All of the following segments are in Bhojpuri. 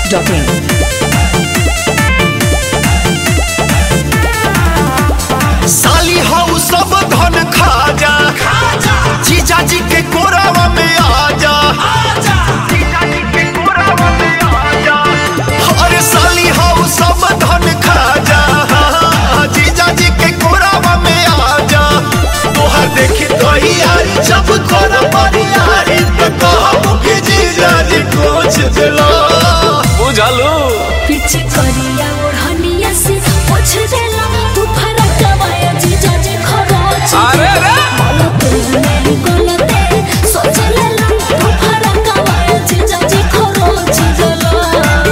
biharmasti.in साली हऊ सब धन खा जा जीजा जी के कोरावा में आ जा अरे साली हऊ सब धन खा जा जीजा जी के कोरावा में आ जा तोहर देखी तो यारी जब कर यारी तो कहबू कि जीजा जी कुछ दिला बुझलू पीछे करिया ओढ़निया से पोछ देला तू फरक कमाया जीजा जी खरोच अरे रे नहीं गलते सोच लेला तू फरक कमाया जीजा जी खरोच देला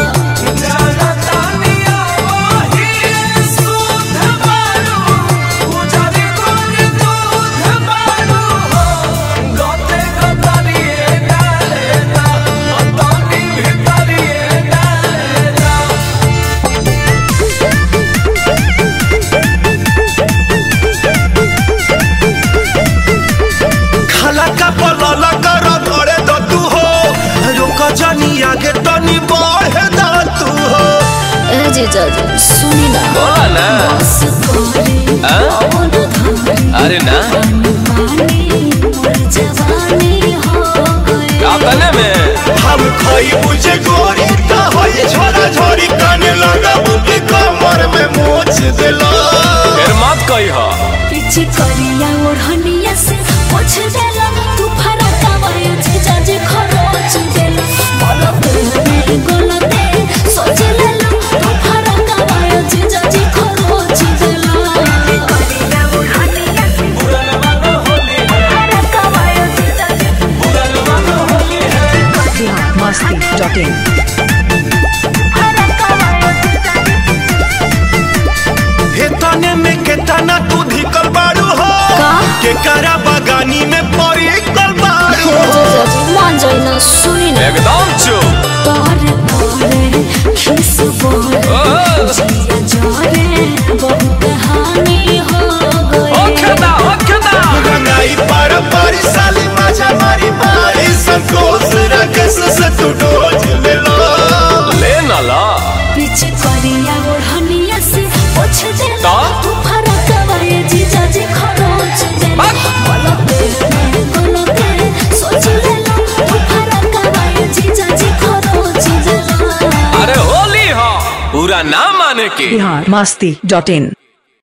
खाला का पलाला कर करे द तू हो रुक जानी आगे तनी बढ़े द तू हो ए जीजा जी सुनी ना बोला ना बस करे हाँ? पवन धारे अरे ना पानी मोर जवानी हो गए अपने में हम खाई बुझे गोरी ता होई छोरा छोरी काने लगा बुकी कमर में मोच दिला फिर मत कही हो पीछे करिया ओढ़निया से पोछ देला तू फरक कमाया जीजा जी खरोच देला बोलो तेरे गलते सोच लेला तू फरक कमाया जीजा जी खरोच देला करिया ओढ़निया से फरक कमाया जीजा जी biharmasti.in फरक कमाया जीजा जी हे तने में केतना तू धिकल बाड़ू हो का? के करा बगानी में परी कल बाड़ू हो जीजा जी मान जाए ना सुनी ना एकदम चुप तारे तारे खिस बोले ओ, जिया जाने बहुत हानि हो गई ओ खेदा ओ खेदा रंगाई पार पारी साली मजा मारी मारी संकोच रकस से तू डोज ले लो ले ना ला पीछे करिया ओढ़निया से पोछ दे का? तू फरक कवाए जीजा जी खरोच दे बक। बोलो तेरे गलते सोच ले लो तू फरक कवाए जीजा जी खरोच दे अरे होली हो पूरा ना माने की biharmasti.in